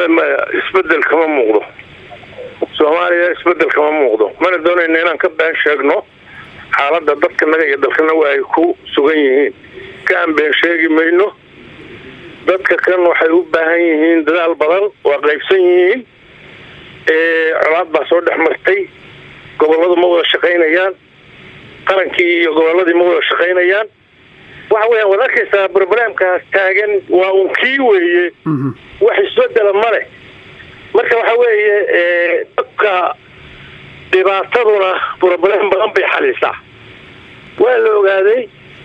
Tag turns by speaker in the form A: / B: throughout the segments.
A: maya maya isbedel kama muuqdo soomaaliya isbedel kama muuqdo mana doonayna inaan ka been sheegno xaaladda dadkanaga iyo dalkana waa ay ku sugan yihiin ka aan been sheegi mayno dadka kan waxay u baahan yihiin dadaal badan waa qaybsan yihiin colaad baa soo dhex martay gobolladu ma wada shaqaynayaan qarankii iyo gobolladii ma wada shaqaynayaan waxa weeyaan waad arkaysaa broblemkaas taagan waa un kii weeye wax isbedela ma leh marka waxa weeye dadka dhibaataduna broblem badan bay xalisaa waa la ogaaday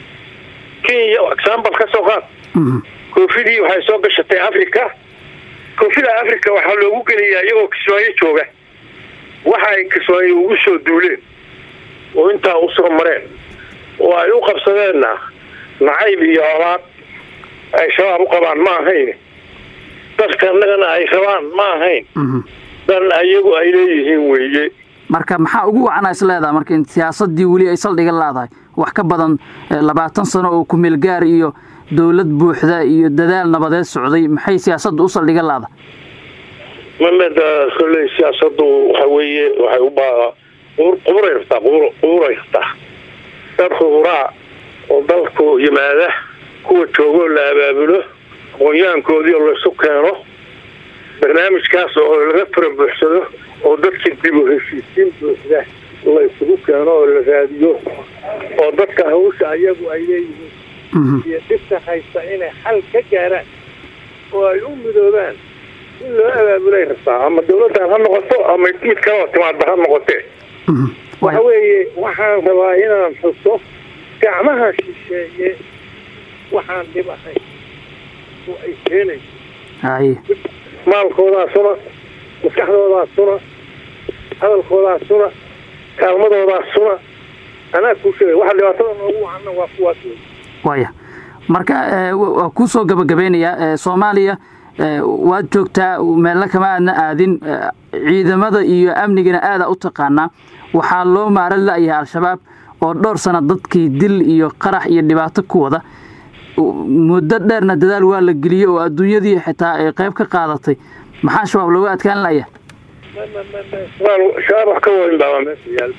A: kenya example ka soo qaad koofidii waxay soo gashatay africa koofida africa waxaa loogu geliyaa iyagoo kismaayo jooga waxa ay kismaayo ugu soo duuleen oo intaa usoo mareen oo ay u qabsadeenna nacayb iyo colaad ay shabaab u qabaan ma ahayn dadka annagana ay rabaan ma ahayn dan ayagu ay leeyihiin weeye
B: marka maxaa ugu wacana is leedaha marka in siyaasadii weli ay saldhiga leedahay wax ka badan labaatan sano oo kumeel gaar iyo dowlad buuxda iyo dadaal nabadeed socday maxay siyaasadda u saldhiga leedahay
A: mameda kolley siyaasadu waxa weeye waxay u baa quburay rabtaa quburay rabtaa dad quburaa oo dalku yimaada kuwa joogoo la abaabulo aqoonyahankoodii oo laysu keeno barnaamijkaas oo laga fara buuxsado oo dadka dib u heshiisiin buuxda la isugu keeno oo la raadiyo oo dadka hawsha ayagu ay leeyihiin iyo dhibta haysta inay xal ka gaaraan oo ay u midoobaan in loo abaabulay rabtaa ama dawladdan ha noqoto ama mid kaloo timaada ha noqotee waxa weeye waxaan rabaa inaan xuso gacmaha shisheeye waxaan dhib ahayn oo ay keenayso
B: haye
A: maalkoodaasuna maskaxdoodaasuna hadalkoodaasuna kaalmadoodaasuna anaa kuu sheegay waxa dhibaatada noogu wacana waa kuwaas wey
B: waya marka waa kuu soo gabagabeynayaa soomaaliya waad joogtaa meelna kama aadna aadin ciidamada iyo amnigana aada u taqaanaa waxaa loo maaran la-yahay al-shabaab oo dhowr sana dadkii dil iyo qarax iyo dhibaato ku wada muddo dheerna dadaal waa la geliyey oo adduunyadii xitaa ay qayb ka qaadatay maxaa shabaab looga adkaan laya
A: shabaab wax ka weyn baaba meesha yaal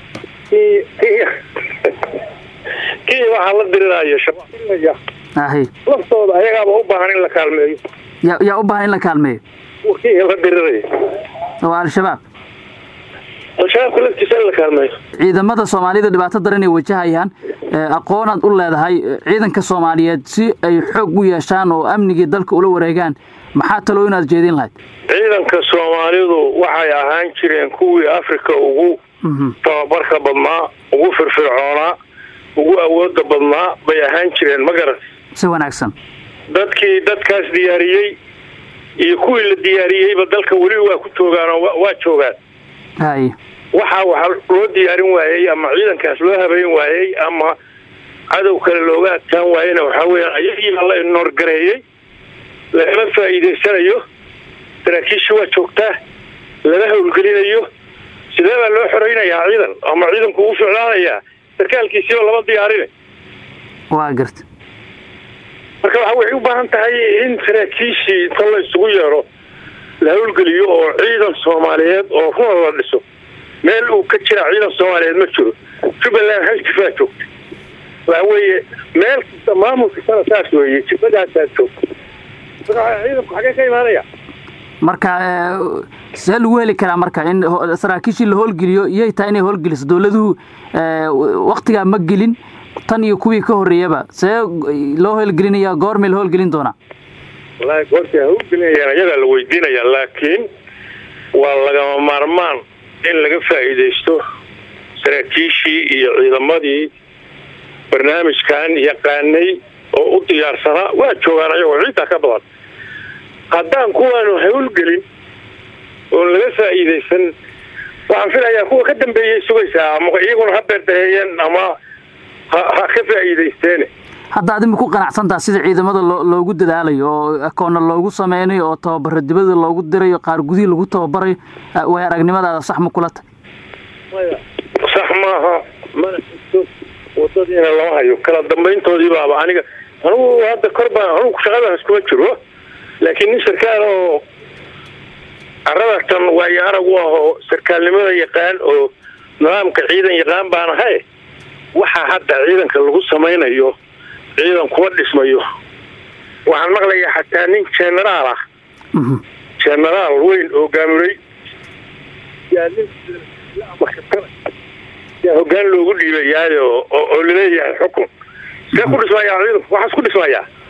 A: kii waxaa la diriraya shabaab
B: ahi
A: laftooda ayagaaba u baahan in la kaalmeeyo
B: ya yaa u baahan in la kaalmeeyo
A: kii la diriraya
B: waa al-shabaab
A: al-shabaabka laftiisa in la kaalmeeyo
B: ciidamada soomaalida dhibaato daran ay wajahayaan aqoonaad u leedahay ciidanka soomaaliyeed si ay xoog u yeeshaan oo amnigii dalka ula wareegaan maxaa taloo inaad jeedin lahayd
A: ciidanka soomaalidu waxay ahaan jireen kuwii africa ugu tababarka badnaa ugu firfircoonaa ugu awooda badnaa bay ahaan jireen ma garan
B: si wanaagsan
A: dadkii dadkaas diyaariyey iyo kuwii la diyaariyeyba dalka weli waa ku joogaanoo waa joogaan
B: haye
A: waxaa waxaa loo diyaarin waayey ama ciidankaas loo habeyn waayey ama cadow kale looga adkaan waayena waxaa weyaan ayagiibaa la inoorgareeyey lagala faa'iidaysanayo saraakiisha waa joogtaa laga howlgelinayo sidee baa loo xoreynayaa ciidan ama ciidanku u ficlaanayaa sarkaalkiisiiba lama diyaarina
B: waa garta
A: marka waxa waxay u baahan tahay in saraakiishii inta la isugu yeero la howlgeliyo oo ciidan soomaaliyeed oo runa la dhiso meel uu ka jira ciidan soomaaliyeed ma jiro jubbaland hal jifaa joogta waxa weeye meel kasta maamulkastana saas weeye jibadaasaa joogta marka ciidanku xagee ka imaanaya
B: marka see lagu heli karaa marka in saraakiishii la howlgeliyo iyay tahay inay howlgeliso dowladuhu waktigaa ma gelin tan iyo kuwii ka horreeyaba see loo howlgelinaya goormay la howlgelin doonaa
A: wallaahi goortii howlgelinayaan iyagaa la weydiinaya laakiin waa lagama maarmaan in laga faa'iidaysto saraakiishii iyo ciidamadii barnaamijkan yaqaanay oo u diyaarsanaa waa joogaan ayagoo ciiddaa ka badan haddaan kuwaanu howlgelin oon laga faa'iidaysan waxaan filayaa kuwa ka dambeeyay sugaysaa ama iyaguna ha beerdaheeyeen ama ha ha ka faa'iidaysteene
B: hadda adima ku qanacsantaha sida ciidamada loo loogu dadaalayo oo akoonna loogu sameynayo oo tababaro dibada loogu dirayo qaar gudihii lagu tababarayo way aragnimadaada sax ma kula tahy
A: sax maaha mana xigto wadadiina lama hayo kala dambayntoodii baaba aniga anugu hadda kor baan anugu shaqadaas kuma jiro laakiin nin sarkaal oo arradatan waayo arag u ahoo sarkaalnimada yaqaan oo nidaamka ciidan yaqaan baan ahay waxaa hadda ciidanka lagu samaynayo ciidan kuma dhismayo waxaan maqlayaa xataa nin generaal ah generaal weyn oo gaamulay yaa hogaan loogu dhiibayaayo oo laleeyahay xukun see ku dhismayaa ciidanku waxaas ku dhismayaa